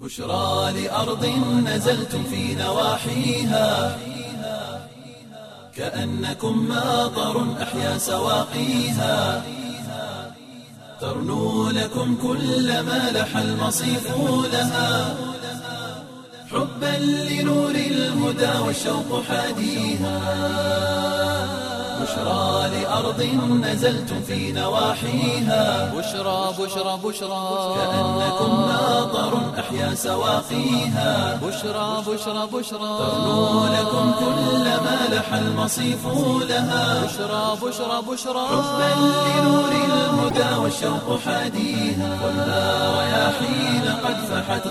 بشرى لأرض نزلتم في نواحيها كأنكم ماطر أحيا سواقيها ترنو لكم كل ما لح المصيف لها حبا لنور الهدى والشوق حاديها بشرى لأرض نزلتم في نواحيها بشرى بشرى بشرى كأنكم ماطر أحيا سواقيها بشرى بشرى بشرى ترنو لكم كل ما لح المصيف لها بشرى بشرى بشرى حبا لنور الهدى والشوق حاديها والنار رياحين قد فحت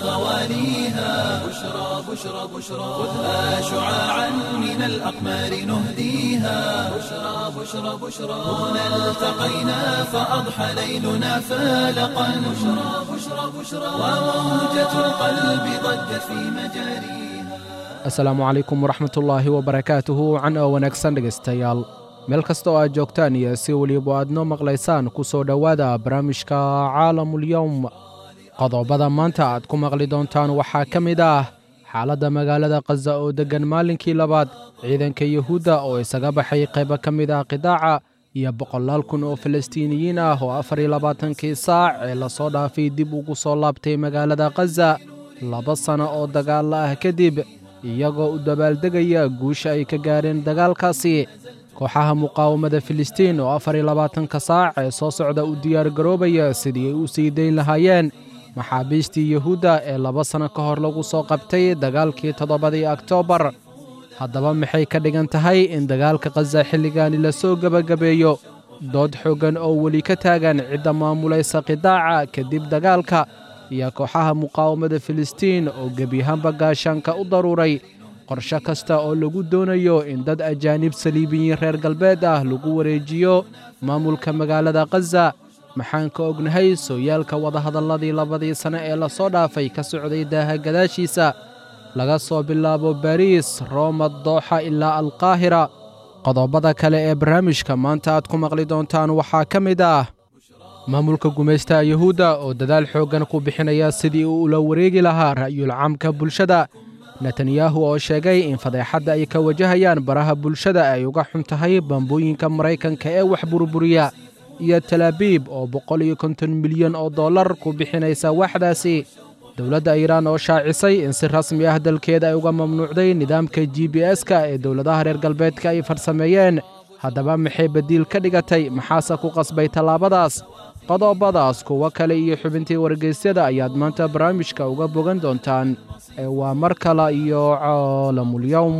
غواليها بشرى بشرى بشرى خذها شعاعا من الأقمار نهديها بشرى بشرى بشرى هنا التقينا فأضحى ليلنا فالقا بشرى بشرى بشرى وموجة القلب ضجت في مجاريها asalaamu calaykum waraxmatullaahi wabarakaatuhu can oo wanaagsan dhegaystayaal meel kasta oo aad joogtaan iyo si weliba aad noo maqlaysaan ku soo dhowaada barnaamijka caalamulyowm qodobada maanta aad ku maqli doontaan waxaa ka mid ah xaaladda magaalada khaza oo deggan maalinkii labaad ciidanka yuhuudda oo isaga baxay qaybo ka mid ah qidaaca iyo boqolaal kun oo falastiiniyiin ah oo afar iyo labaatankii saac ee lasoo dhaafay dib ugu soo laabtay magaalada khaza laba sanno oo dagaalla ah kadib iyagoo u dabaaldegaya guusha ay ka gaareen dagaalkaasi kooxaha muqaawamada filistiin oo afar iyo labaatanka saac ee soo socda u diyaargaroobaya sidii ay u sii dayn lahaayeen maxaabiistii yuhuudda ee laba sanno ka hor lagu soo qabtay dagaalkii toddobadii oktoobar haddaba maxay ka dhigan tahay in dagaalka khaza xilligaani la soo gebagabeeyo dood xooggan oo weli ka taagan cidda maamulaysa qidaaca kadib dagaalka iyo kooxaha muqaawamada filistiin oo gebiyahaanba gaashaanka u daruuray qorshe kasta oo lagu doonayo in dad ajaanib saliibiyiin reer galbeed ah lagu wareejiyo maamulka magaalada khaza maxaan ka ognahay sooyaalka wadahadalladii labadii sane ee lasoo dhaafay ka socday daaha gadaashiisa laga soo bilaabo bariis rooma dooxa ilaa alqaahira qodobada kale ee barnaamijka maanta aad ku maqli doontaan waxaa ka mid ah maamulka gumaystaha yuhuudda oo dadaal xooggan ku bixinaya sidii uu ula wareegi lahaa ra'yul caamka bulshada netanyahu oo sheegay in fadeexadda ay ka wajahayaan baraha bulshada ay uga xun tahay bambooyinka maraykanka ee wax burburiya iyo talaabiib oo boqol iyo konton milyan oo dollar ku bixinaysa waxdaasi dowladda iiraan oo shaacisay in si rasmi ah dalkeeda ay uga mamnuucday nidaamka g b s-ka ee dowladaha reer galbeedka ay farsameeyeen haddaba maxay badiil ka dhigatay maxaase ku qasbay tallaabadaas qodobadaas kuwo kale iyo xubintii wargeysyada ayaad maanta barnaamijka uga bogan doontaan ee waa mar kale iyo caalamulyowm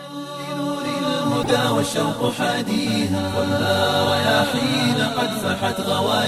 لنور الهدى والشوق حاديها والنار رياحين قد فحت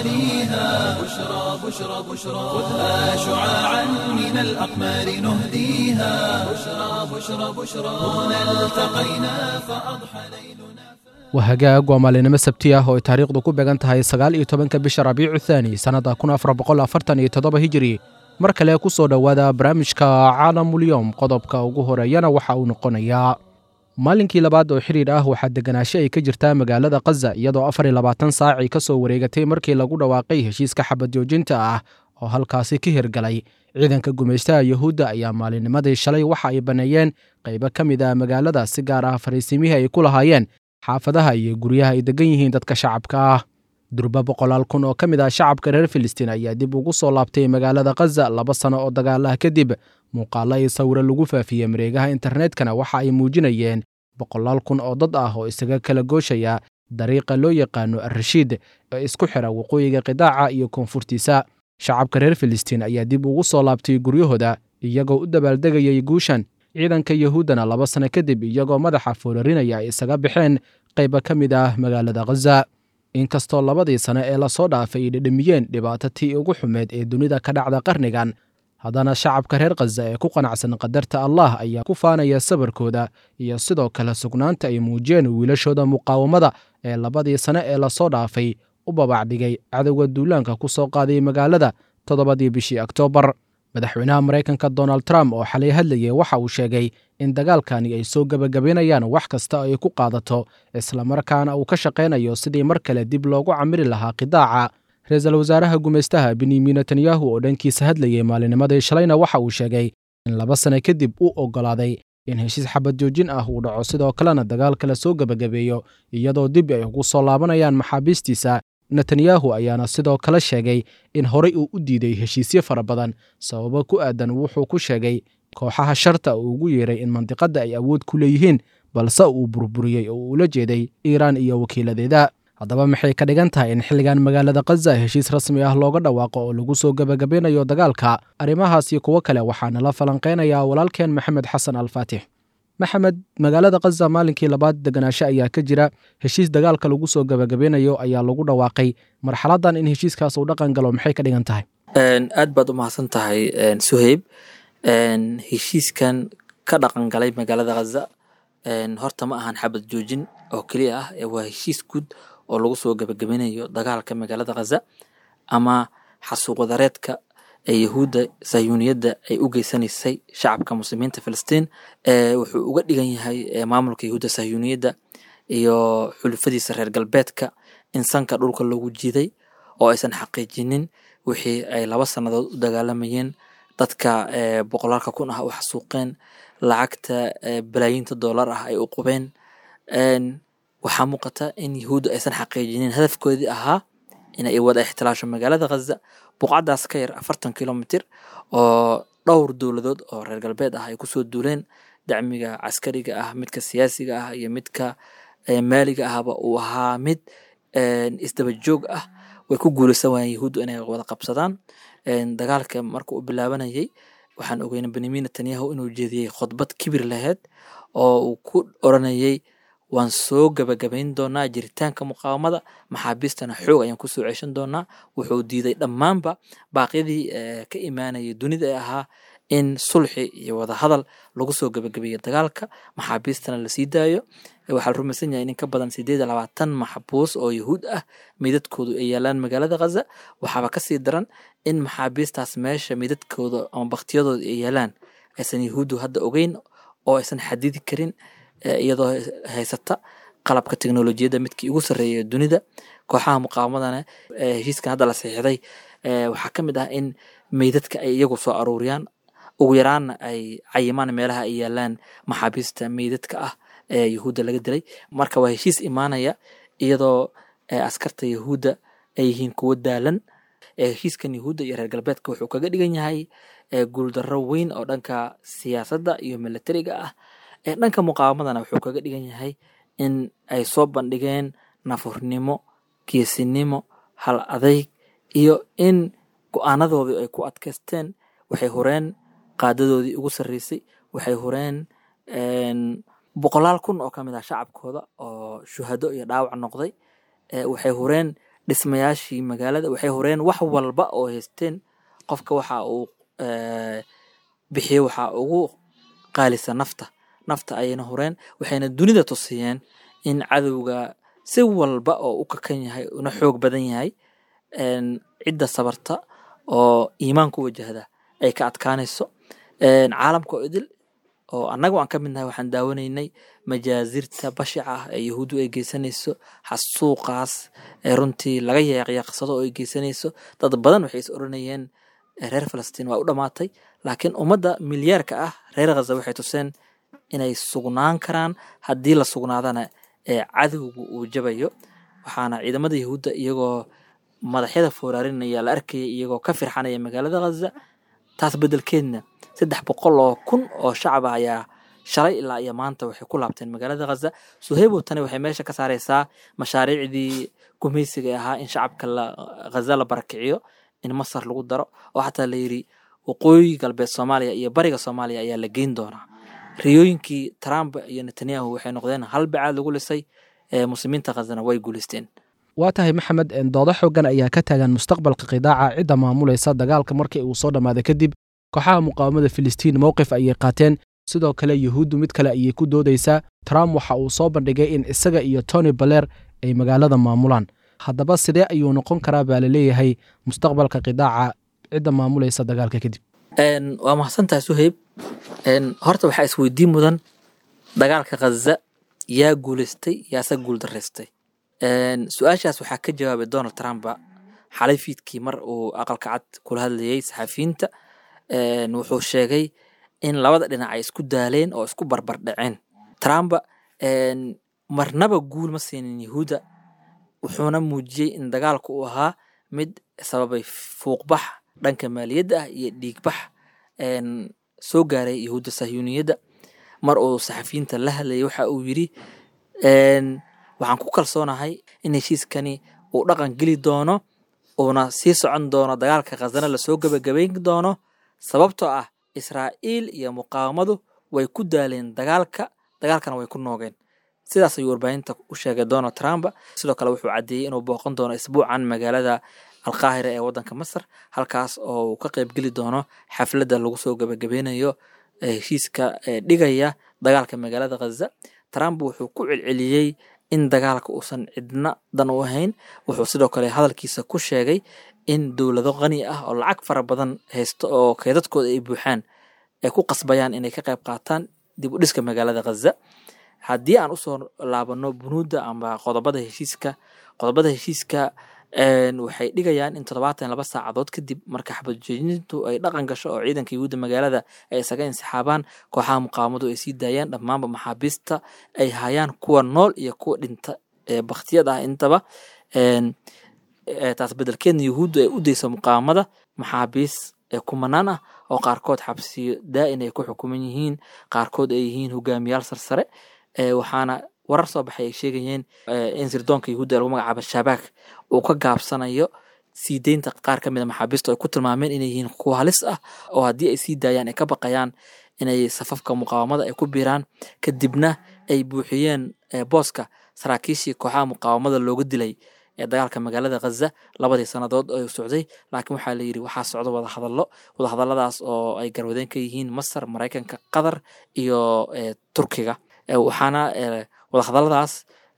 غواليها بشرى بشرى بشرى خذها شعاعا من الأقمار نهديها بشرى بشرى بشرى هنا التقينا فأضحى ليلنا wahagaag waa maalinimo sabti ah oo ay taariikhdu ku beegan tahay sagaal iyo tobanka bisha rabiicu thaani sannadda kun afar boqol afartan iyo toddoba hijiri mar kale ku soo dhowaada barnaamijka caalamulyowm qodobka ugu horeeyana waxa uu noqonayaa maalinkii labaad oo xidhiir ah waxaa deganaansho ay ka jirtaa magaalada khaza iyadoo afar iyo labaatan saacii ka soo wareegatay markii lagu dhawaaqay heshiiska xabad joojinta ah oo halkaasi ka hirgalay ciidanka gumaystaha yuhuudda ayaa maalinnimadii shalay waxa ay banneeyeen qaybo ka mid ah magaalada si gaar ah fariisimihii ay ku lahaayeen xaafadaha iyo guryaha ay degan yihiin dadka shacabka ah durba boqolaal kun oo ka mid ah shacabka reer filistiin ayaa dib ugu soo laabtay magaalada khaza laba sano oo dagaalaha kadib muuqaallo iyo sawiro lagu faafiyey mareegaha internetkana waxa ay muujinayeen boqolaal kun oo dad ah oo isaga kala gooshaya dariiqa loo yaqaano alrashiid ee isku xira waqooyiga qidaaca iyo koonfurtiisa shacabka reer filistiin ayaa dib ugu soo laabtay guryahooda iyagoo u dabaaldegayay guushan ciidanka yuhuuddana laba sano kadib iyagoo madaxa foolarinaya ay isaga baxeen qayba ka mid ah magaalada khaza inkastoo labadii sane ee lasoo dhaafay ay dhedhamiyeen dhibaato tii ugu xumeed ee dunida ka dhacda qarnigan haddana shacabka reer khaza ee ku qanacsan qadarta allah ayaa ku faanaya sabarkooda iyo sidoo kale sugnaanta ay muujiyeen wiilashooda muqaawamada ee labadii sane ee lasoo dhaafay u babacdhigay cadowga duulaanka ku soo qaaday magaalada toddobadii bishii oktoobar madaxweynaha maraykanka donald trump oo xalay hadlayay waxa uu sheegay in dagaalkani ay soo gebagabaynayaan wax kasta oo ay ku qaadato islamarkaana uu ka shaqaynayo sidii mar kale dib loogu camiri lahaa qidaaca ra-iisul wasaaraha gumaystaha benyamin netanyahu oo dhankiisa hadlayay maalinimadii shalayna waxa uu sheegay in laba sane kadib uu oggolaaday in heshiis xabad joojin ah uu dhaco sidoo kalena dagaalka la soo gebagabeeyo iyadoo dib ay ugu soo laabanayaan maxaabiistiisa netanyahu ayaana sidoo kale sheegay in horey uu u diiday heshiisyo fara badan sababo ku aadan wuxuu ku sheegay kooxaha sharta uu ugu yeeray in mandiqadda ay awood ku leeyihiin balse uu burburiyey oo uu ula jeeday iiraan iyo wakiiladeeda haddaba maxay ka dhigan tahay in xilligan magaalada khaza heshiis rasmi ah looga dhawaaqo oo lagu soo gebagabeynayo dagaalka arrimahaas iyo kuwo kale waxaana la falanqeynayaa walaalkeen maxamed xasan alfaatix maxamed magaalada khaza maalinkii labaad deganaansho ayaa ka jira heshiis dagaalka lagu soo gebagabeynayo ayaa lagu dhawaaqay marxaladan in heshiiskaas uu dhaqan galo maxay ka dhigan tahay aad baad u mahadsan tahay suheyb heshiiskan ka dhaqan galay magaalada khaza horta ma ahan xabad joojin oo keliya ah waa heshiis guud oo lagu soo gebagabeynayo dagaalka magaalada khaza ama xasuuq wadareedka ee yahuudda sayuuniyadda ay u geysanaysay shacabka muslimiinta filistiin wuxuu uga dhigan yahay maamulka yahuudda sayuuniyadda iyo xulufadiisa reer galbeedka in sanka dhulka loogu jiiday oo aysan xaqiijinin wixii ay laba sannadood u dagaalamayeen dadka boqolaalka kun ah u xasuuqeen lacagta balaayiinta doolar ah ay u qubeen waxaa muuqata in yahuudda aysan xaqiijinin hadafkoodii ahaa inay wada ixtilaasho magaalada khaza buqcadaas ka yar afartan kilomitir oo dhowr dowladood oo reer galbeed ah ay kusoo duuleen dacmiga caskariga ah midka siyaasiga ah iyo midka maaliga ahba uu ahaa mid isdaba joog ah way ku guuleysan waayeen yahuuddu inay wada qabsadaan dagaalka marka uu bilaabanayay waxaan ogeynay benyamin netanyahu inuu jeediyey khudbad kibir laheyd oo uu ku oranayay waan soo gabagabayn doonaa jiritaanka muqaawamada maxaabiistana xoog ayaan kusoo ceshan doonaa wuxuu diiday dhammaanba baaqyadii ka imaanayay dunida ee ahaa in sulxi iyo wadahadal lagu soo gabagabeeyo dagaalka maxaabiistana lasii daayo waxaa la rumaysan yahay in ka badan sideed iyo labaatan maxbuus oo yahuud ah meydadkoodu ay yaalaan magaalada khaza waxaaba kasii daran in maxaabiistaas meesha meydadkooda ama baktiyadooda ay yaalaan aysan yahuuddu hadda ogeyn oo aysan xadidi karin iyadoo haysata qalabka teknolojiyadda midkii ugu sarreeya dunida kooxaha muqaawamadana heshiiskan hadda la saxiixday waxaa ka mid ah in meydadka ay iyagu soo aruuriyaan ugu yaraanna ay cayimaan meelaha ay yaalaan maxaabiista meydadka ah ee yahuudda laga dilay marka waa heshiis imaanaya iyadoo askarta yahuudda ay yihiin kuwo daalan heshiiskan yahuudda iyo reer galbeedka wuxuu kaga dhigan yahay guuldarro weyn oo dhanka siyaasadda iyo militariga ah dhanka muqaawamadana wuxuu kaga dhigan yahay in ay soo bandhigeen nafurnimo geesinimo hal adayg iyo in go-aanadoodii ay ku adkaysteen waxay horeen qaadadoodii ugu sarreysay waxay horeen boqolaal kun oo ka mid ah shacabkooda oo shuhado iyo dhaawac noqday waxay horeen dhismayaashii magaalada waxay horeen wax walba oo haysteen qofka waxa uu bixiye waxaa ugu qaalisa nafta nafta ayayna horeen waxayna dunida tusiyeen in cadowga si walba oo u kakan yahay una xoog badan yahay cidda sabarta oo iimaan ku wajahda ay ka adkaanayso caalamka oo idil oo annaga aan ka midnahay waxaan daawanaynay majaazirta bashica ah ee yahuuddu ay geysanayso xasuuqaas ee runtii laga yeeqyeeqsado oo ay geysanayso dad badan waxay is oranayeen reer falastiin waa u dhammaatay laakiin ummadda milyaarka ah reer khaza waxay tuseen inay sugnaan karaan haddii la sugnaadana ee cadowga uu jabayo waxaana ciidamada yahuudda iyagoo madaxyada fooraarinaya la arkaya iyagoo ka firxanaya magaalada khaza taas beddelkeedna saddex boqol oo kun oo shacab ah ayaa shalay ilaa iyo maanta waxay ku laabteen magaalada khaza suheybow tani waxay meesha ka saaraysaa mashaariicdii gumaysiga ee ahaa in shacabka khaza la barakiciyo in masar lagu daro oo xataa la yidhi waqooyi galbeed soomaaliya iyo bariga soomaaliya ayaa la geyn doonaa riyooyinkii trump iyo netanyahu waxay noqdeen hal bacaad lagu lisay muslimiinta khazana way guuleysteen waa tahay maxamed doodo xoogan ayaa ka taagan mustaqbalka qidaaca cidda maamulaysa dagaalka markii uu soo dhammaaday kadib kooxaha muqaawamada filistiin mowqif ayay qaateen sidoo kale yuhuuddu mid kale ayay ku doodaysaa trump waxa uu soo bandhigay in isaga iyo tony baler ay magaalada maamulaan haddaba sidee ayuu noqon karaa baa la leeyahay mustaqbalka qidaaca cidda maamulaysa dagaalka kadib waa mahadsantahay suheyb horta waxaa isweydiin mudan dagaalka khaza yaa guuleystay yaase guul daraystay su-aashaas waxaa ka jawaabay donald trump xalay fiidkii mar uu aqalka cad kula hadlayey saxafiyiinta wuxuu sheegay in labada dhinac ay isku daaleen oo isku barbar dhaceen trump marnaba guul ma siinin yahuudda wuxuuna muujiyey in dagaalku uu ahaa mid sababay fuuqbax dhanka maaliyadda ah iyo dhiigbax soo gaaray yahuudda sahyuuniyadda mar uu saxafiyiinta la hadlayay waxa uu yidhi waxaan ku kalsoonahay in heshiiskani uu dhaqan geli doono uuna sii socon doono dagaalka khasana lasoo gebagabayn doono sababtoo ah israa'iil iyo muqaawamadu way ku daaleen dagaalka dagaalkana way ku noogeen sidaas ayuu warbaahinta u sheegay donald trump sidoo kale wuxuu caddeeyey inuu booqan doono isbuucan magaalada alqaahira ee waddanka masar halkaas oo uu ka qaybgeli doono xafladda lagu soo gebagabeynayo heshiiska dhigaya dagaalka magaalada khaza trump wuxuu ku celceliyey in dagaalka uusan cidna dan u ahayn wuxuu sidoo kale hadalkiisa ku sheegay in dowlado qani ah oo lacag fara badan haysto oo keedadkooda ay buuxaan ay ku qasbayaan inay ka qayb qaataan dib u dhiska magaalada khaza haddii aan usoo laabano bunuudda amba qodobada heshiiska qodobada heshiiska waxay dhigayaan in toddobaatan laba saacadood kadib marka xabadjoojintu ay dhaqan gasho oo ciidanka yuhuudda magaalada ay isaga insixaabaan kooxaha muqaawamadu ay sii daayaan dhammaanba maxaabiista ay hayaan kuwa nool iyo kuwa dhinta ee baktiyad ah intaba taas bedelkeedna yuhuuddu ay u dayso muqaawamada maxaabiis ee kumanaan ah oo qaarkood xabsiyo daa'in ay ku xukuman yihiin qaarkood ay yihiin hogaamiyaal sarsare waxaana warar soo baxay ay sheegayeen in sirdoonka yahuudda lagu magacaabo shabaak uu ka gaabsanayo sii deynta qaar ka mid a maxaabiista ay ku tilmaameen inay yihiin kuwa halis ah oo haddii ay sii daayaan ay ka baqayaan inay safafka muqaawamada ay ku biiraan kadibna ay buuxiyeen booska saraakiishii kooxaha muqaawamada looga dilay ee dagaalka magaalada khaza labadii sannadood oo socday laakiin waxaa la yidhi waxaa socda wadahadallo wadahadalladaas oo ay garwadeen ka yihiin masar maraykanka qatar iyo turkiga waxaana wadahadalladaas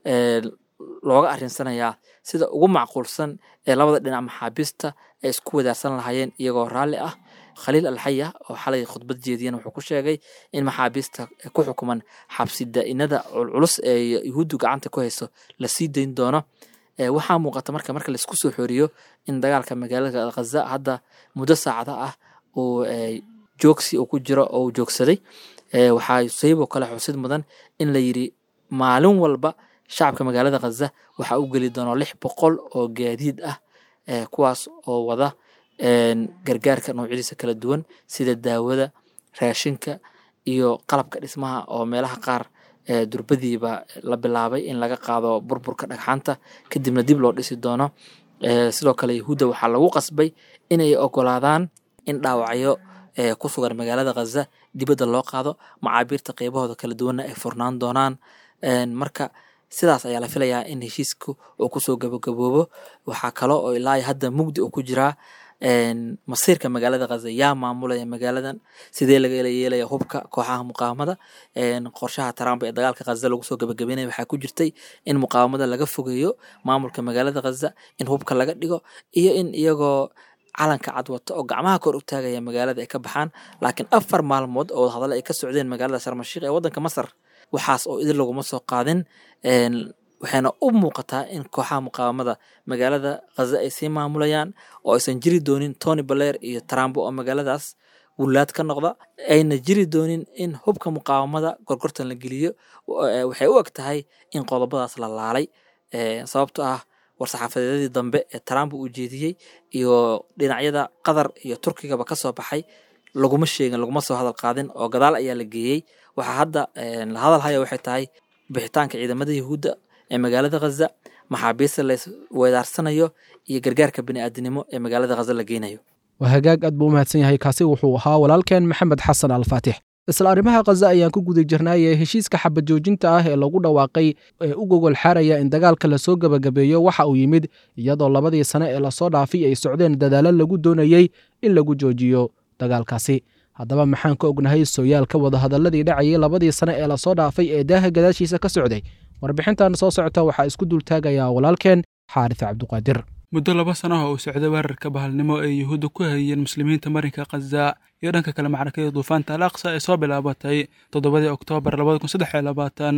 looga arinsanayaa sida ugu macquulsan ee labada dhinac maxaabiista ay isku wadaarsan lahaayeen iyagoo raalli ah khaliil alxaya oo xalay khudbad jeediyana wuxuu ku sheegay in maxaabiista ku xukuman xabsi daa'inada culculus ee yuhuuddu gacanta ku hayso la sii dayn doono waxaa muuqata marka marka laisku soo xooriyo in dagaalka magaalada khaza hadda muddo saacada ah uu joogsi uu ku jiro oo uu joogsaday waxaa sayiboo kale xusid mudan in la yidhi maalin walba shacabka magaalada khaza waxaa u geli doona lix boqol oo gaadiid ah kuwaas oo wada gargaarka noocyadiisa kala duwan sida daawada raashinka iyo qalabka dhismaha oo meelaha qaar durbadiiba la bilaabay in laga qaado burburka dhagxaanta kadibna dib loo dhisi doono sidoo kale yahuudda waxaa lagu qasbay inay ogolaadaan in dhaawacyo ku sugan magaalada khaza dibadda loo qaado macaabiirta qeybahooda kala duwanna ay furnaan doonaan marka sidaas ayaa la filayaa in heshiisku uu kusoo gabagaboobo waxaa kalo oo ilaa hadda mugdi uu ku jiraa masiirka magaalada khaza yaa maamulaya magaaladan sidee laga yeelaya hubka kooxaha muqaawamada qorshaha trump ee dagaalka khaza lagu soo gabagabeynaya waxaa ku jirtay in muqaawamada laga fogeeyo maamulka magaalada khaza in hubka laga dhigo iyo in iyagoo calanka cad wato oo gacmaha kor u taagaya magaalada ay ka baxaan laakiin afar maalmood oo wadahadalo ay ka socdeen magaalada sharmashiik ee waddanka masar waxaas oo idin laguma soo qaadin waxayna u muuqataa in kooxaha muqaawamada magaalada khaza ay sii maamulayaan oo aysan jiri doonin tony baler iyo trump oo magaaladaas wulaad ka noqda ayna jiri doonin in hubka muqaawamada gorgortan la geliyo waxay u eg tahay in qodobadaas la laalay sababto ah war-saxaafadeedadii dambe ee trump uu jeediyey iyo dhinacyada qatar iyo turkigaba ka soo baxay laguma sheegin laguma soo hadal qaadin oo gadaal ayaa la geeyey waxaa hadda la hadal haya waxay tahay bixitaanka ciidamada yahuudda ee magaalada khaza maxaabiista la weedaarsanayo iyo gargaarka bini'aadinimo ee magaalada khaza la geynayo waa hagaag aad buu u mahadsan yahay kaasi wuxuu ahaa walaalkeen maxamed xasan alfaatix isla arrimaha khaza ayaan ku guda jirnaaye heshiiska xabad joojinta ah ee lagu dhawaaqay ee u gogol xaaraya in dagaalka lasoo gebagabeeyo waxa uu yimid iyadoo labadii sane ee lasoo dhaafay ay socdeen dadaallo lagu doonayey in lagu joojiyo dagaalkaasi haddaba maxaan ka ognahay sooyaalka wadahadalladii dhacayay labadii sane ee lasoo dhaafay ee daaha gadaashiisa ka socday warbixintan soo socota waxaa isku dultaagayaa walaalkeen xaaris cabduqaadir muddo laba sano ah oo socday weerarka bahalnimo ee yuhuudda ku hayeen muslimiinta marinka khaza iyo dhanka kale macrakada duufaanta al aqsa ee soo bilaabatay toddobadii oktoobar labada kun saddex iyo labaatan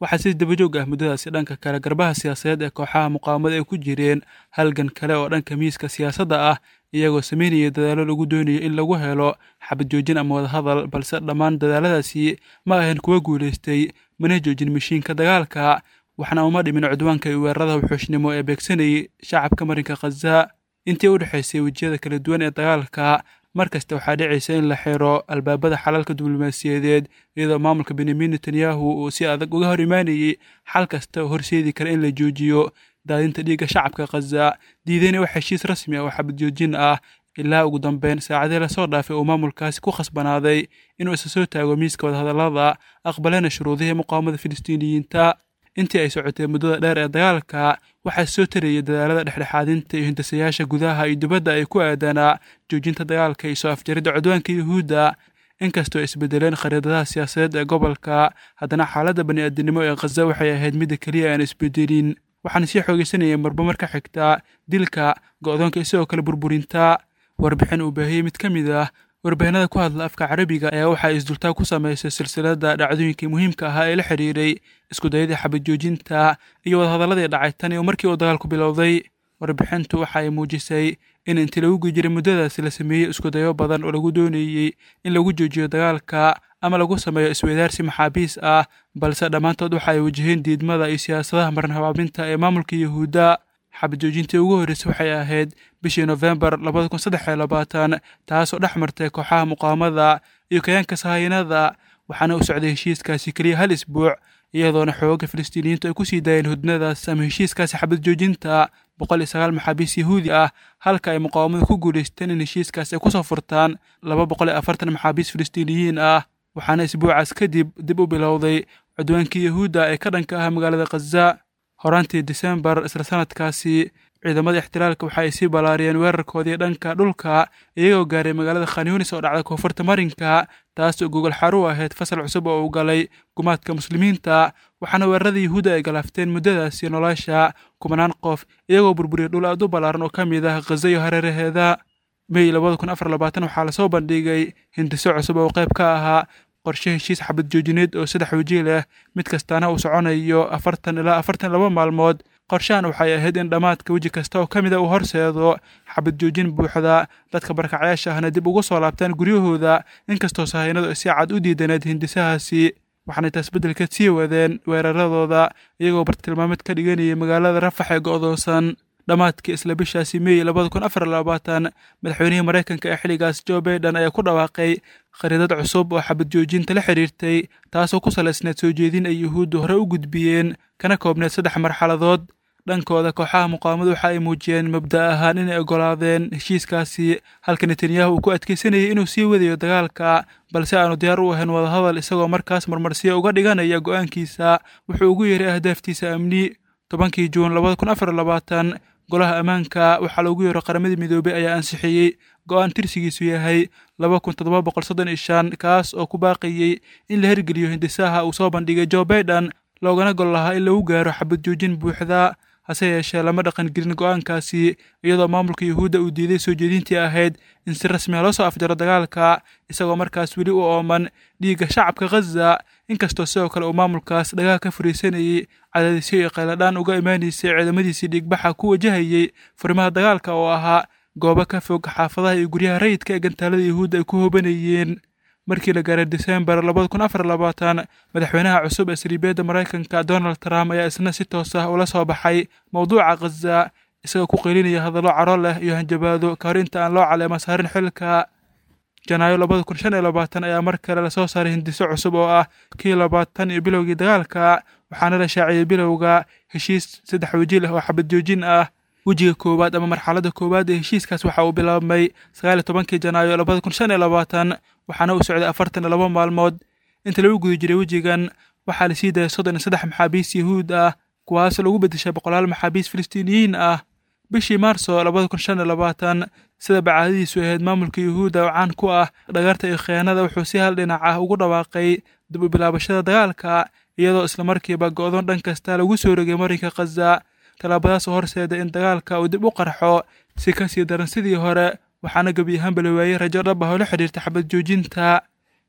waxaa si dabajoog ah muddadaasi dhanka kale garbaha siyaasadeed ee kooxaha muqaawamada ay ku jireen halgan kale oo dhanka miiska siyaasadda ah iyagoo sameynaya dadaallo lagu doonayo in lagu helo xabad joojin ama wadahadal balse dhammaan dadaaladaasi ma ahayn kuwa guulaystay mana joojin mashiinka dagaalka waxna uma dhimin cudwaanka iyo weerarada wuxuushnimo ee beegsanayay shacabka marinka khaza intii u dhexaysay wejiyada kala duwan ee dagaalka mar kasta waxaa dhicaysa in la xiro albaabada xalalka diblomaasiyadeed iyadoo maamulka benyamin netanyahu uu si adag uga hor imaanayay xal kasta oo horseedi kara in la joojiyo daadinta dhiigga shacabka khaza diidayna wax heshiis rasmi ah oo xabad joojin ah ilaa ugu dambeyn saacadii lasoo dhaafay uu maamulkaasi ku khasbanaaday inuu isa soo taago miiska wadahadallada aqbalena shuruudihii muqaawamada filistiiniyiinta intii ay socotay muddada dheer ee dagaalka waxaa soo tarayay dadaalada dhexdhexaadinta iyo hindisayaasha gudaha iyo dibadda ay ku aadanaa joojinta dagaalka iyo soo afjaridda cudwaanka yuhuudda inkastoo ay isbedeleen khariidadaha siyaasadeed ee gobolka haddana xaaladda bani'aadinimo ee khaza waxay ahayd midda keliya aan isbedelin waxaana sii xoogaysanayay marba mar ka xigta dilka go'doonka isagoo kale burburinta warbixin uu baahiyey mid ka mid ah warbaahinada ku hadla afka carabiga ayaa waxaa isdultaa ku samaysay silsiladda dhacdooyinkii muhiimka ahaa ee la xidhiiray iskudayadii xabad joojinta iyo wadahadalladii dhacay tan iyo markii uu dagaalku bilowday warbixintu waxa ay muujisay in intii lagu gujiray muddadaasi la sameeyey iskudayo badan oo lagu doonayey in lagu joojiyo dagaalka ama lagu sameeyo isweydaarsi maxaabiis ah balse dhammaantood waxa ay wajaheen diidmada iyo siyaasadaha maran habaabinta ee maamulka yuhuudda xabad joojintii ugu horreysay waxay ahayd bishii nofembar labada kun saddex iyo labaatan taasoo dhex martay kooxaha muqaamada iyo kayaanka sahayanada waxaana u socday heshiiskaasi keliya hal isbuuc iyadoona xooga filistiiniyiintu ay ku sii daayeen hudnadaas ama heshiiskaasi xabad joojinta boqol iyo sagaal maxaabiis yahuudi ah halka ay muqaawamadu ku guulaysteen in heshiiskaas ay kusoo furtaan laba boqol iyo afartan maxaabiis filistiiniyiin ah waxaana isbuucaas kadib dib u bilowday cudwaankii yahuudda ee ka dhanka ah magaalada khaza horaantii disembar isla sanadkaasi ciidamada ixtilaalka waxa ay sii ballaariyeen weerarkoodii dhanka dhulka iyagoo gaaray magaalada khanyunis oo dhacda koonfurta marinka taas oo gogol xaru ahayd fasal cusub oo uu galay gumaadka muslimiinta waxaana weerarada yuhuudda ay galaafteen muddadaasi nolosha kumanaan qof iyagoo burburiyay dhul aad u ballaaran oo ka mid ah khaza iyo hareeraheeda mey labada kun afar labaatan waxaa lasoo bandhigay hindiso cusub oo qayb ka ahaa qorshe heshiis xabad joojineed oo saddex weji leh mid kastaana uu soconayo afartan ilaa afartan laba maalmood qorshahan waxay ahayd in dhammaadka weji kasta oo ka mida uu horseedo xabad joojin buuxda dadka barkacyaasha ahna dib ugu soo laabtaan guryahooda inkastoo sahaynadu ay si cad u diidaneed hindisahaasi waxaanay taas beddelkeed sii wadeen weeraradooda iyagoo bartilmaameed ka dhiganayay magaalada rafax ee go'doonsan dhammaadkii isla bishaasi meey labada kun afar labaatan madaxweynihii maraykanka ee xilligaas joe baiden ayaa ku dhawaaqay khariidad cusub oo xabad joojinta la xidhiirtay taasoo ku salaysneed soo jeedin ay yuhuuddu hore u gudbiyeen kana koobneed saddex marxaladood dhankooda kooxaha muqaawamadu waxa ay muujiyeen mabda' ahaan inay oggolaadeen heshiiskaasi halka netanyahu uu ku adkeysanayay inuu sii wadayo dagaalka balse aanu diyaar u ahayn wadahadal isagoo markaas marmarsiya uga dhiganaya go'aankiisa wuxuu ugu yeeray ahdaaftiisa amni tobankii juun labada kun afar labaatan golaha ammaanka waxaa loogu yeero qaramadii midoobey ayaa ansixiyey go'aan tirsigiisu yahay laba kun toddoba boqol soddon iyo shan kaas oo ku baaqayey in la hirgeliyo hindisaha uu soo bandhigay joe baiden loogana gol lahaa in lagu gaaro xabad joojin buuxda hase yeeshee lama dhaqangelin go'aankaasi iyadoo maamulka yuhuudda uu diiday soo jeedintii ahayd in si rasmiya loo soo afjaro dagaalka isagoo markaas weli u ooman dhiigga shacabka khaza inkastoo sidoo kale uu maamulkaas dhagaha ka fariisanayey cadaadisyo iyo qayladhaan uga imaanaysay ciidamadiisii dhiigbaxa ku wajahayey furimaha dagaalka oo ahaa goobo ka fog xaafadaha iyo guryaha rayidka ee gantaalada yuhuudda ay ku hoobanayeen markii la gaaray disembar labada kun afar labaatan madaxweynaha cusub ee sariibiyadda maraykanka donald trump ayaa isna si toos ah ula soo baxay mowduuca khaza isagoo ku qeylinaya hadallo caro leh iyo hanjabaado ka hor inta aan loo caleema saarin xilka janaayo labada kun shan iyo labaatan ayaa mar kale lasoo saaray hindiso cusub oo ah kii labaatan iyo bilowgii dagaalka waxaana la shaaciyey bilowga heshiis saddex weji leh oo xabad joojin ah wejiga koowaad ama marxaladda koowaad ee heshiiskaas waxa uu bilaabmay sagaal iyo tobankii janaayo labada kun shan iyo labaatan waxaana uu socday afartan iyo laba maalmood inta lagu guda jiray wejigan waxaa la sii dayay soddon iyo saddex maxaabiis yuhuud ah kuwaas lagu beddeshay boqolaal maxaabiis filistiiniyiin ah bishii maarso labada kun shan iyo labaatan sida bacaadadiisu ahayd maamulka yuhuudda oo caan ku ah dhagarta iyo khiyaanada wuxuu si hal dhinac ah ugu dhawaaqay dib u bilaabashada dagaalka iyadoo islamarkiiba go'doon dhan kasta lagu soo rogay marinka khaza tallaabadaas oo horseeda in dagaalka uu dib u qarxo si ka sii daran sidii hore waxaana gebi ahaanba la waayey rajo dhab ah oo la xidhiirta xabad joojinta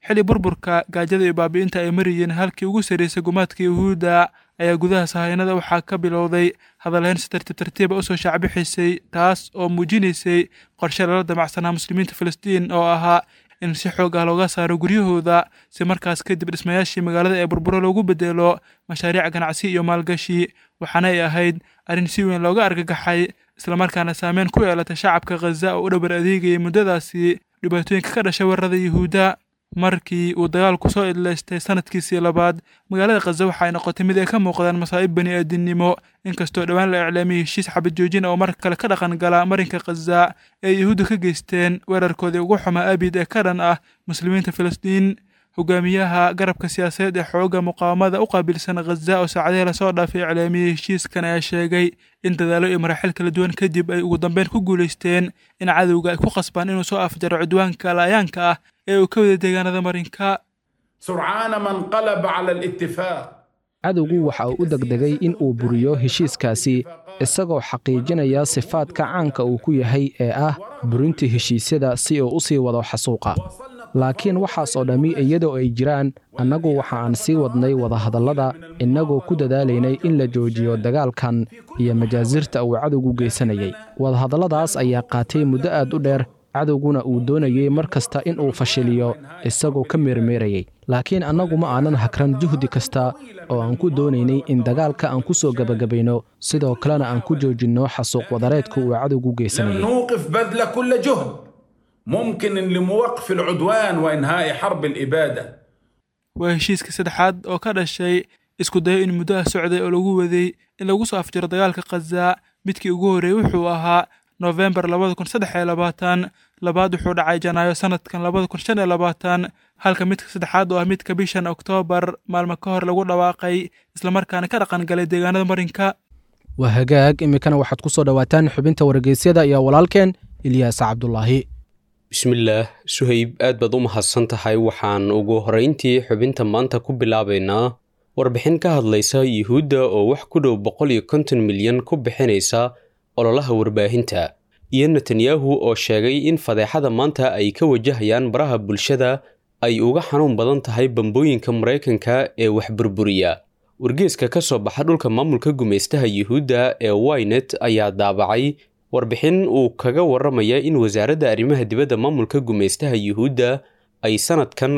xilli burburka gaajada iyo baabi'inta ay marayeen halkii ugu sarraysay gumaadka yuhuudda ayaa gudaha sahaynada waxaa ka bilowday hadalhayn si tartiib tartiiba usoo shaacbixisay taas oo muujinaysay qorshe lala damacsanaa muslimiinta filistiin oo ahaa in si xoog ah looga saaro guryahooda si markaas kadib dhismayaashii magaalada ee burburo loogu bedelo mashaariic ganacsi iyo maalgashi waxaana ay ahayd arrin si weyn looga argagaxay islamarkaana saameyn ku yeelatay shacabka khaza oo u dhabar adeegayay muddadaasi dhibaatooyinka ka dhashay weerarada yuhuudda markii uu dagaalku soo idlaystay sanadkiisii labaad magaalada khaza waxa ay noqotay mid ay ka muuqdaan masaa'ib bani aadinimo inkastoo dhowaan la iclaamiyey heshiis xabad joojin oo mar kale ka dhaqan gala marinka khaza ee yuhuudda ka geysteen weerarkoodii ugu xumaa abid ee ka dhan ah muslimiinta filistiin hogaamiyaha garabka siyaasadeed ee xooga muqaawamada u qaabilsan khaza oo saacadihii lasoo dhaafay iclaamiyey heshiiskan ayaa sheegay in dadaalo iyo maraaxil kala duwan kadib ay ugu dambeyn ku guulaysteen in cadowga ay ku qasbaan inuu soo afjaro cudwaanka laayaanka ah ee uu ka wada deegaanada marinka سرعان ما انقلب على الاتفاق cadowgu waxa uu u degdegay in uu buriyo heshiiskaasi isagoo xaqiijinaya sifaadka caanka uu ku yahay ee ah burintii heshiisyada si uu u sii wado xasuuqa laakiin waxaas oo dhammi iyadoo ay jiraan annagu waxa aan sii wadnay wadahadallada innagoo ku dadaalaynay in la joojiyo dagaalkan iyo majaasirta uu cadowgu geysanayay wadahadalladaas ayaa qaatay muddo aad u dheer cadowguna uu doonayey mar kasta in uu fashiliyo isagoo ka meermeerayay laakiin annagu ma aanan hakran juhdi kasta oo aan ku doonaynay in dagaalka aan ku soo gebagabayno sidoo kalena aan ku joojinno xasuuq wadareedka uu cadowgu لم geysanayay نوقف بذل كل جهد ممكن لموقف العدوان وإنهاء حرب الإبادة waa heshiiska saddexaad oo ka dhashay isku dayo in muddaha socday oo lagu waday in lagu soo afjiro dagaalka khaza midkii ugu horreeyey wuxuu ahaa noofembar labada kun saddex iyo labaatan labaad wuxuu dhacay janaayo sanadkan labada kun shan iyo labaatan halka midka saddexaad oo ah midka bishan oktoobar maalmo ka hor lagu dhawaaqay islamarkaana ka dhaqan galay deegaanada marinka waa hagaag iminkana waxaad ku soo dhowaataan xubinta wargeysyada iyo walaalkeen ilyaas cabdulaahi bismillaah suhayb aad baad u mahadsan tahay waxaan ugu horrayntii xubinta maanta ku bilaabaynaa warbixin ka hadlaysa yuhuudda oo wax ku dhow boqol iyo konton milyan ku bixinaysa ololaha warbaahinta iyo netanyahu oo sheegay in fadeexada maanta ay ka wajahayaan baraha bulshada ay uga xanuun badan tahay bambooyinka maraykanka ee wax burburiya wargeeska ka soo baxa dhulka maamulka gumaystaha yuhuudda ee wynet ayaa daabacay warbixin uu kaga warramaya in wasaaradda arrimaha dibadda maamulka gumaystaha yuhuudda ay sanadkan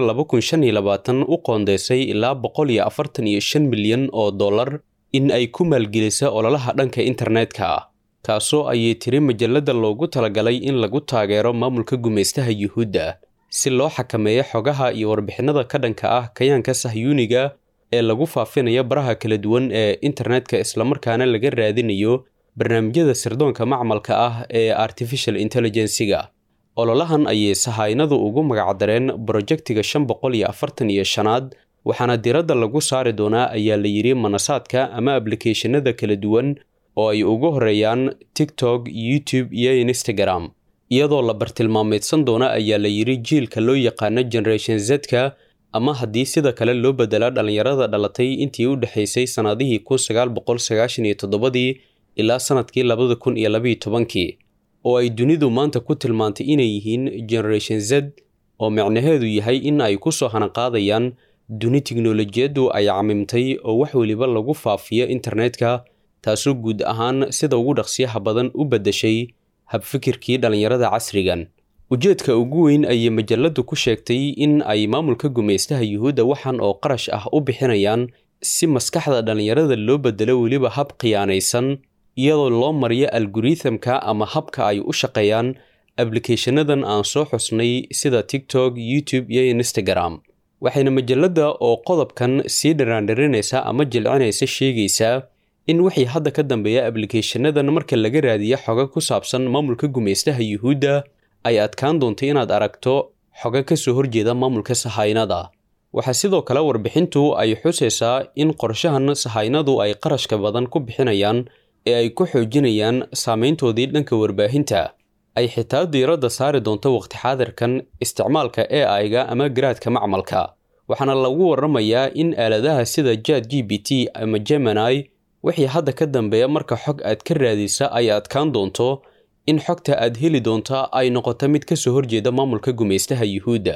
u qoondeysay ilaa boqol iyo afartan iyo shan milyan oo dollar in ay ku maalgelisa ololaha dhanka internetka ah kaasoo ayay tiri majalladda loogu talagalay in lagu taageero maamulka gumaystaha yuhuudda si loo xakameeyo xogaha iyo warbixinada ka dhanka ah kayaanka sahyuuniga ee lagu faafinayo baraha kala duwan ee internetka islamarkaana laga raadinayo barnaamijyada sirdoonka macmalka ah ee artificial intelligensiga ololahan ayay sahaynadu ugu magacdareen brojektiga shan boqol iyo afartan iyo shanaad waxaana diradda lagu saari doonaa ayaa la yidhi manasaadka ama ablicathonada kala duwan oo ay ugu horeeyaan tiktok youtube iyo instagram iyadoo la bartilmaameedsan doona ayaa la yidhi jiilka loo yaqaano generation z-ka ama haddii sida kale loo bedelaa dhallinyarada dhalatay intii u dhexaysay sannadihii kun sagaal boqol sagaashan iyo toddobadii ilaa sannadkii labada kun iyo labayo tobankii oo ay dunidu maanta ku tilmaantay inay yihiin generation z oo micnaheedu yahay in ay ku soo hanaqaadayaan duni tiknolojiyaddu ay camimtay oo wax weliba lagu faafiyo internetka taasoo guud ahaan sida ugu dhaqsiyaha badan u beddeshay habfikirkii dhallinyarada casrigan ujeedka ugu weyn ayay majalladdu ku sheegtay in ay maamulka gumaystaha yuhuudda waxan oo qarash ah u bixinayaan si maskaxda dhallinyarada loo bedelo weliba hab khiyaanaysan iyadoo loo mariyo algorithamka ama habka ay u shaqeeyaan ablikathanadan aan soo xusnay sida tiktok youtube iyo instagram waxayna majalladda oo qodobkan sii dharaandharinaysa ama jilcinaysa sheegaysaa in wixii hadda ka dambeeya ablikathanadan marka laga raadiyo xoga ku saabsan maamulka gumaystaha yuhuudda ay adkaan doonto inaad aragto xoga ka soo horjeeda maamulka sahaynada waxaa sidoo kale warbixintu ay xusaysaa in qorshahan sahaynadu ay qarashka badan ku bixinayaan ee ay ku xoojinayaan saameyntoodii dhanka warbaahinta ay xitaa diiradda saari doonto waqti xaadirkan isticmaalka e aiga ama garaadka macmalka waxaana lagu warramayaa in aaladaha sida jad g b t ama gemini wixii hadda ka dambeeya marka xog aad ka raadisa ay adkaan doonto in xogta aad heli doonta ay noqoto mid ka soo horjeeda maamulka gumaystaha yuhuudda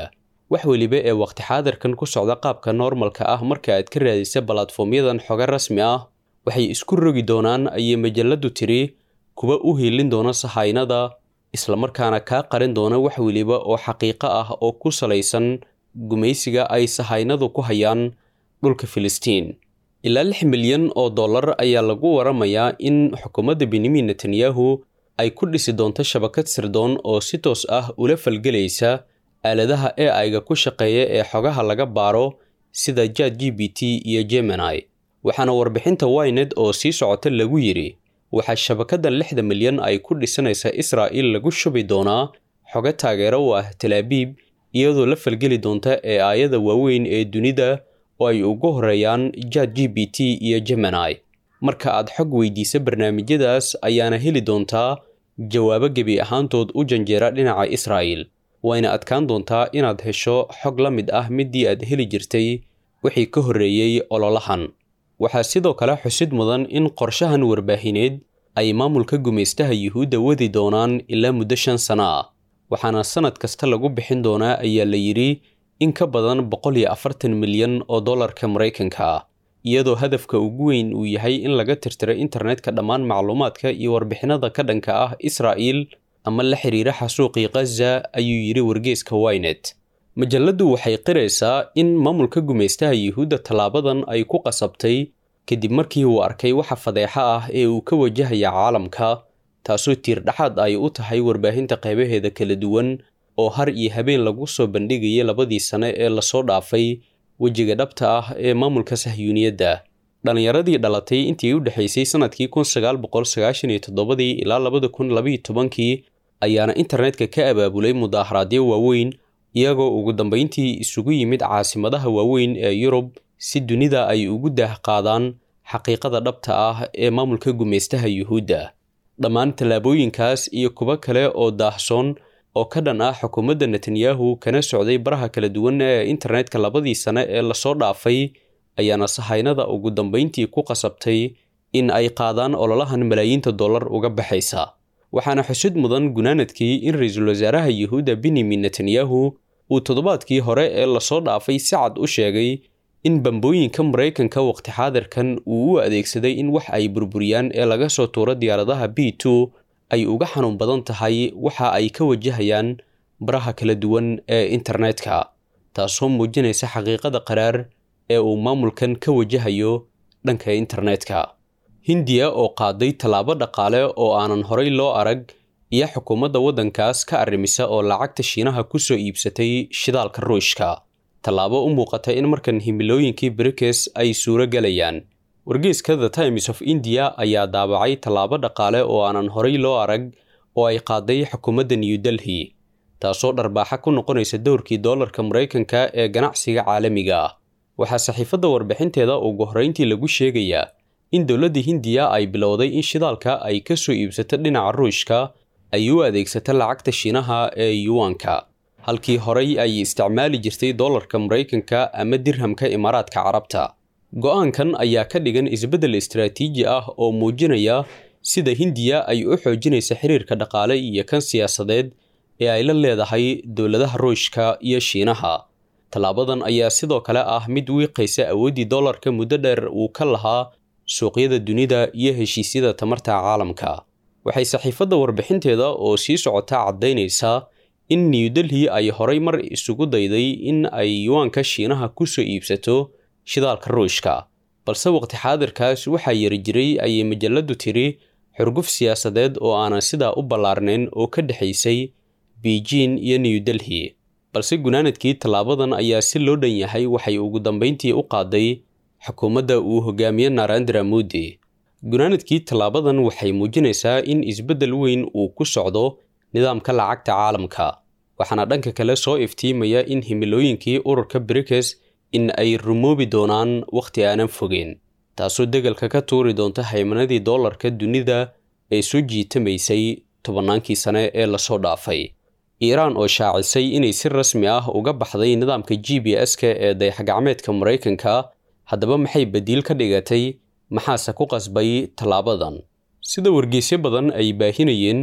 wax weliba ee waqti xaadirkan ku socda qaabka normalka ah marka aad ka raadisa balatfoomyadan xoga rasmi ah waxay isku rogi doonaan ayay majaladu tiri kuwa u hiilin doona sahaynada islamarkaana kaa qarin doona wax weliba oo xaqiiqo ah oo ku salaysan gumaysiga ay sahaynadu ku hayaan dhulka filistiin ilaa lix milyan oo dollar ayaa lagu waramayaa in xukuumadda benyamin netanyahu ay ku dhisi doonto shabakad sirdoon oo si toos ah ula falgelaysa aaladaha e aiga ku shaqeeya ee xogaha laga baaro sida jad g b t iyo gemini waxaana warbixinta wynet oo sii socota lagu yidhi waxaa shabakadan lixda milyan ay ku dhisanaysa israa'il lagu shubi doonaa xogo taageero u ah talaabiib iyadoo la falgeli doonta ee aayada waaweyn ee dunida oo ay ugu horeeyaan jad g b t iyo gemini marka aad xog weydiisa barnaamijyadaas ayaana heli doontaa jawaabo gebi ahaantood u janjeera dhinaca israa'il wayna adkaan doontaa inaad hesho xog la mid ah midii aad heli jirtay wixii ka horreeyey ololahan waxaa sidoo kale xusid mudan in qorshahan warbaahineed ay maamulka gumaystaha yuhuudda wadi doonaan ilaa muddo shan sano ah waxaana sannad kasta lagu bixin doonaa ayaa la yidhi in ka badan boqol iyo afartan milyan oo dollarka maraykanka ah iyadoo hadafka ugu weyn uu yahay in laga tirtiro internetka dhammaan macluumaadka iyo warbixinada ka dhanka ah israa'il ama la xiriira xasuuqii khaza ayuu yidhi wargeeska wynet majalladdu waxay qiraysaa in maamulka gumaystaha yuhuudda tallaabadan ay ku qasabtay kadib markii uu arkay waxa fadeexa ah ee uu ka wajahaya caalamka taasoo tiirdhaxaad ay u tahay warbaahinta qaybaheeda kala duwan oo har iyo habeen lagu soo bandhigayay labadii sane ee lasoo dhaafay wejiga dhabta ah ee maamulka sahyuuniyadda dhallinyaradii dhalatay intii u dhexaysay sannadkii kun sagaal boqol sagaashan iyo toddobadii ilaa labada kun labaiyo tobankii ayaana internetka ka abaabulay mudaaharaadyo waaweyn iyagoo ugu dambayntii isugu yimid caasimadaha waaweyn ee yurub si dunida ay ugu daah qaadaan xaqiiqada dhabta ah ee maamulka gumaystaha yuhuudda dhammaan tallaabooyinkaas iyo kuwo kale oo daahsoon oo ka dhan ah xukuumadda netanyahu kana socday baraha kala duwan ee internetka labadii sane ee lasoo dhaafay ayaana sahaynada ugu dambayntii ku qasabtay in ay qaadaan ololahan malaayiinta dollar uga baxaysa waxaana xusid mudan gunaanadkii in ra-iisul wasaaraha yuhuudda benyamin netanyahu uu toddobaadkii hore ee lasoo dhaafay si cad u sheegay in bambooyinka maraykanka waqti xaadirkan uu u adeegsaday in wax ay burburiyaan ee laga soo tuuro diyaaradaha b two ay uga xanuun badan tahay waxa ay ka wajahayaan baraha kala duwan ee internetka taasoo muujinaysa xaqiiqada qaraar ee uu maamulkan ka wajahayo dhanka internetka hindiya oo qaaday tallaabo dhaqaale oo aanan horay loo arag iyo xukuumadda waddankaas ka arrimisa oo lacagta shiinaha ku soo iibsatay shidaalka ruushka tallaabo u muuqata in markan himilooyinkii brikes ay suuro gelayaan wargeyska the times of india ayaa daabacay tallaabo dhaqaale oo aanan horay loo arag oo ay qaaday xukuumadda new delhi taasoo dharbaaxa ku noqonaysa dowrkii doolarka maraykanka ee ganacsiga caalamiga ah waxaa saxiifadda warbixinteeda ugu horrayntii lagu sheegayaa in dowladda hindiya ay bilowday in shidaalka ay ka soo iibsato dhinaca ruushka ay u adeegsato lacagta shiinaha ee yuwanka halkii horay ay isticmaali jirtay doolarka maraykanka ama dirhamka imaaraadka carabta go-aankan ayaa ka dhigan isbeddel istaraatiiji ah oo muujinaya sida hindiya ay u xoojinaysa xiriirka dhaqaale iyo kan siyaasadeed ee ay la leedahay dowladaha ruushka iyo shiinaha tallaabadan ayaa sidoo kale ah mid wiiqaysa awooddii doolarka muddo dheer uu ka lahaa suuqyada dunida iyo heshiisyada tamarta caalamka waxay saxiifadda warbixinteeda oo sii socota caddaynaysaa in new delhi ay horay mar isugu dayday in ay yuwaanka shiinaha ku soo iibsato shidaalka ruushka balse waqti xaadirkaas waxaa yari jiray ayay majalladdu tiri xurguf siyaasadeed oo aanan sidaa u ballaarnayn oo ka dhexaysay beijing iyo new delhi balse gunaanadkii tallaabadan ayaa si loo dhan yahay waxay ugu dambayntii u qaaday xukuumadda uu hogaamiye narendra modi gunaanadkii tallaabadan waxay muujinaysaa in isbeddel weyn uu ku socdo nidaamka lacagta caalamka waxaana dhanka kale soo iftiimaya in himilooyinkii ururka brikes in ay rumoobi doonaan wakhti aanan fogeen taasoo degalka ka tuuri doonta haymanadii doolarka dunida ee soo jiitamaysay tobannaankii sane ee lasoo dhaafay iiraan oo shaacisay inay si rasmi ah uga baxday nidaamka g b s-ka ee dayaxgacmeedka maraykanka haddaba maxay badiil ka dhigatay maxaase ku qasbay tallaabadan sida wargeysyo badan ay baahinayeen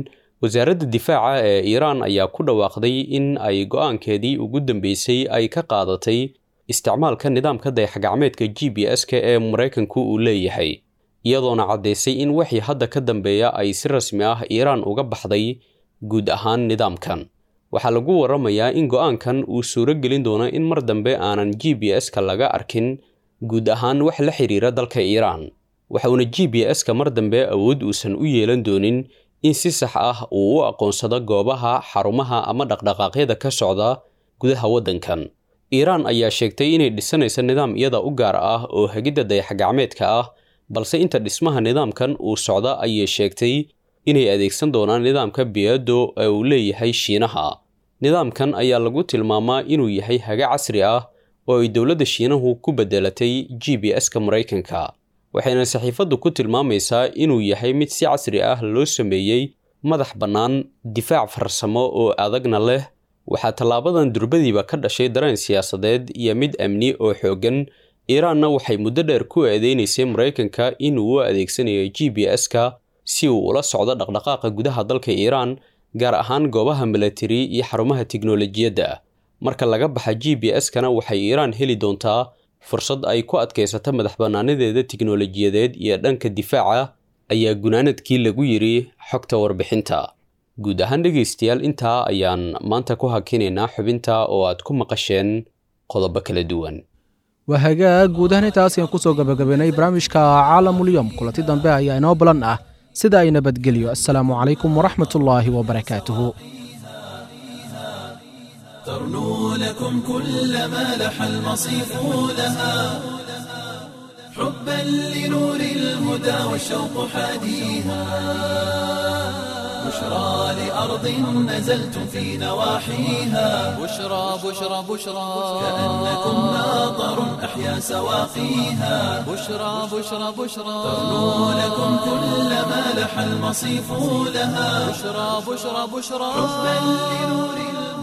wasaaradda difaaca ee iiraan ayaa ku dhawaaqday in ay go'aankeedii ugu dambeysay ay ka qaadatay isticmaalka nidaamka dayaxgacmeedka g b s-ka ee maraykanku uu leeyahay iyadoona caddaysay in wixii hadda ka dambeeya ay si rasmi ah iiraan uga baxday guud ahaan nidaamkan waxaa lagu waramayaa in go'aankan uu suuro gelin doono in mar dambe aanan g b s-ka laga arkin guud ahaan wax la xiriira dalka iiraan waxauna g b s-ka mar dambe awood uusan u yeelan doonin in si sax ah uu u aqoonsado goobaha xarumaha ama dhaqdhaqaaqyada ka socda gudaha waddankan iiraan ayaa sheegtay inay dhisanayso nidaam iyada u gaar ah oo hagidda dayaxgacmeedka ah balse inta dhismaha nidaamkan uu socda ayay sheegtay inay adeegsan doonaan nidaamka biyado ee uu leeyahay shiinaha nidaamkan ayaa lagu tilmaamaa inuu yahay haga casri ah oo ay dowladda shiinahu ku beddelatay g b s-ka maraykanka waxayna saxiifaddu ku tilmaamaysaa inuu yahay mid si casri ah loo sameeyey madax bannaan difaac farsamo oo adagna leh waxaa tallaabadan durbadiiba ka dhashay dareen siyaasadeed iyo mid amni oo xooggan iiraanna waxay muddo dheer ku eedeynaysay maraykanka inuu u adeegsanayo g b s-ka si uu ula socdo dhaqdhaqaaqa gudaha dalka iiraan gaar ahaan goobaha milatari iyo xarumaha tiknolojiyadda marka laga baxa g b s-kana waxay iiraan heli doontaa fursad ay ku adkaysato madax bannaanadeeda tiknolojiyadeed iyo dhanka difaaca ayaa gunaanadkii lagu yidhi xogta warbixinta guud ahaan dhegaystayaal intaa ayaan maanta ku hakinaynaa xubinta oo aad ku maqasheen qodobo kala duwan waa hagaag guud ahaan intaas ayaan kusoo gabagabaynay barnaamijka caalamulyom kulanti dambe ayaa inoo balan ah sida ay nabadgelyo assalaamu calaykum waraxmat ullaahi wabarakaatuhu ترنو لكم كل ما لح المصيف لها حبا لنور الهدى والشوق حاديها بشرى لأرض نزلتم في نواحيها بشرى بشرى بشرى كأنكم ناظر أحيا سواقيها بشرى بشرى بشرى ترنو لكم كل ما لح المصيف لها بشرى بشرى بشرى حبا لنور الهدى